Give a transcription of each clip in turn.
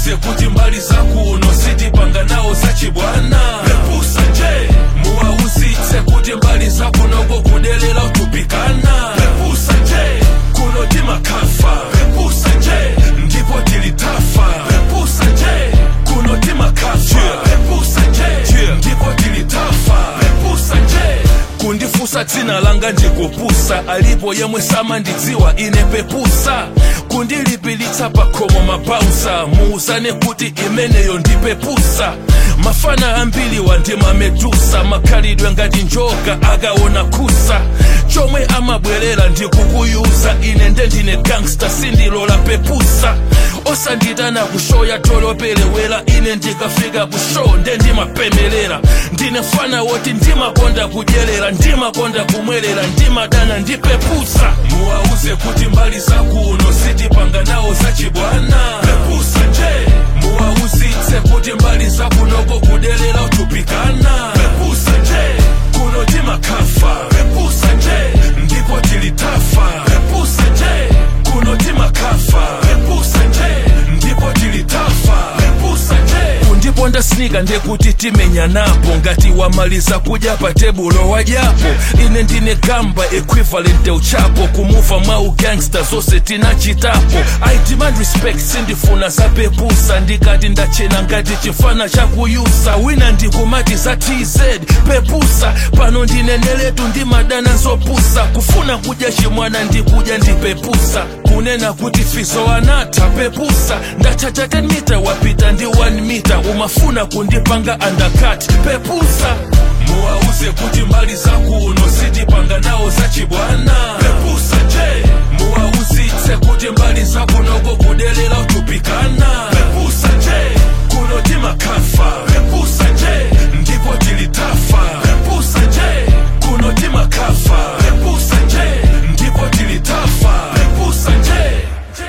muwauze kuti mbali zakuno sitipanga nawo zachibwana pepusa nje muwauzitse kuti mbali zakunoko kudelera utupikana pepusa nje kuno timakafa pepusa nje ndipo tilitafa pepusa nje kuno timakafa pepusa nje ndipo tilitafa pepusa nje kundifusa dzina langa ndikupusa alipo yemwe samandidziwa ine pepusa kundilipilitsa pakhomo mabausa muuzane kuti imeneyo ndipepusa mafana ambiri wandimamedusa makhalidwe ngati njoka akaona kusa chomwe amabwerera ndikukuyuza ine ndendine gangsta sindilola pepusa osanditana kushoya tolopelewera ine ndikafika kushow ndendimapemelera ndine fana woti ndimakonda kudyerera ndimakonda kumwerera ndimadana ndipepusa muwauze kuti mbali zakuno sitipanga nawo zachibwana pepusa nje muwauzitse kuti mbali zakunoko kudelera utupikana pepusa nje kuno timakafa pepusa nje ndipo tilitafa pepusa nje kuno timakafa pepusa nje ndipo tilitafa pepusa nje kundiponda snika ndekuti timenya napo ngati wamaliza kudya pa tebulo wadyapo ine ndine gamba equivalent uchapo kumuva mwa ugangsta zonse tinachitapo i demand respect sindifuna zapepusa ndikati ndachena ngati chifana chakuyusa wina ndikumati za tz pepusa pano ndineneletu ndimadana zopusa kufuna kudya chimwana ndikudya ndipepusa kunena kuti fizo anatha pepusa ndachacha 10 mita wapita ndi 1 mita umafuna kundipanga undercut pepusa muwauze kuti mbali zakuno sitipanga nawo zachibwana pepusa nje muwauzitse kuti mbali zakunoko kudelera utupikana pepusa nje kuno timakafa pepusa nje ndipo tilitafa pepusa nje kuno timakafa pepusa nje ndipo tilitafa pepusa nje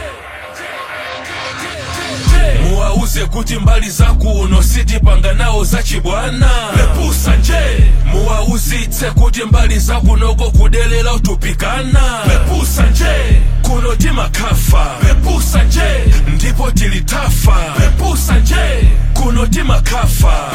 muwauze kuti mbali zakuno sitipanga nawo zachibwana pepusa nje muwauzitse kuti mbali zakunoko kudelera utupikana pepusa nje kuno timakafa pepusa nje ndipo tilitafa pepusa nje kuno timakafa